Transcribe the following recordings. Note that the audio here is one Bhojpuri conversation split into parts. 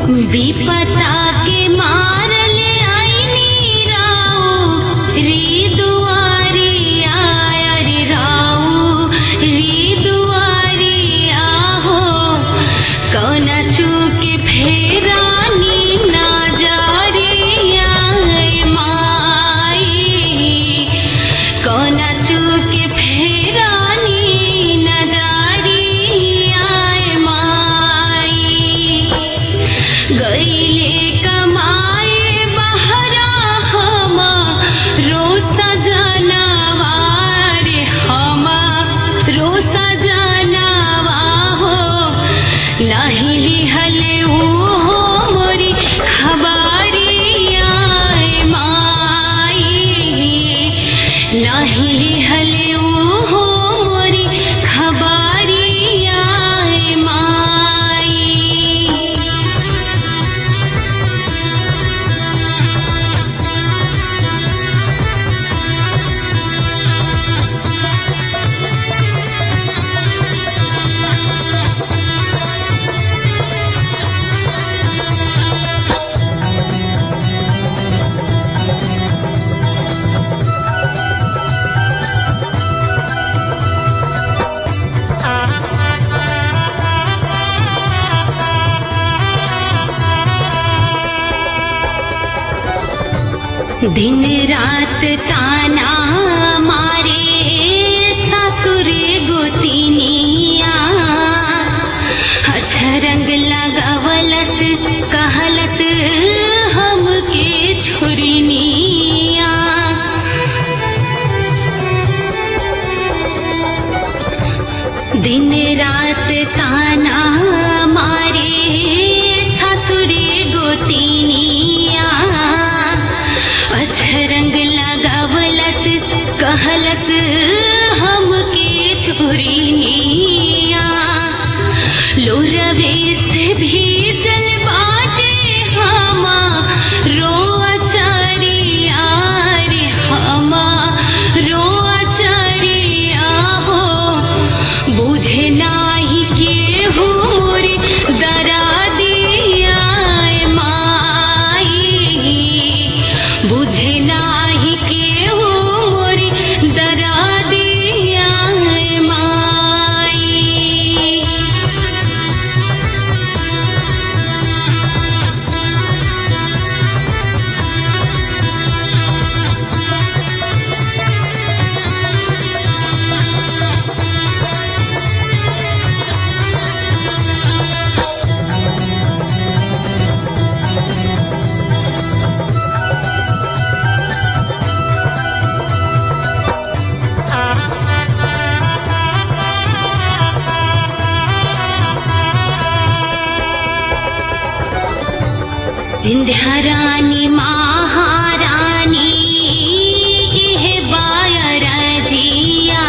विपता के मारले आईनी राऊ री दुआरी आया रे राऊ री दुआरी आहो कौना चूके फेरानी ना जा रे आए माई कौना चूके फेरानी ना जा रे आए माई गईले कमाए बहरा हमा रोसा जानवा रे हमा रोसा जानवा हो नाही लिहले ऊ हो मोरी खबारी आए माई नाही लिहले ऊ हो मोरी खबारी आए माई दिन रात ताना मारे सासुरे गोतिनिया अछरंग लगावलस कहलस हमके छुरिनिया दिन रात ताना मारे ससुरे गोतिनिया अछरंग लगावलस कहलस हमके छुरिनिया लोरवे से भी चल बाटे हमा रोआ चरिया रे हमा रोआ चरिया हो बुझे नाही केहू मोरी दरा दिया माई बुझे नाही केहू मोरी दरा दिया माई विंध्यारानी महारानी हे बायर जिया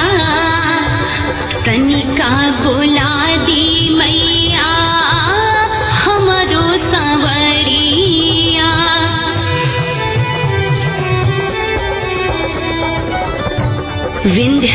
तनिका बोला दी मैया हमरो संवरिया विंध्य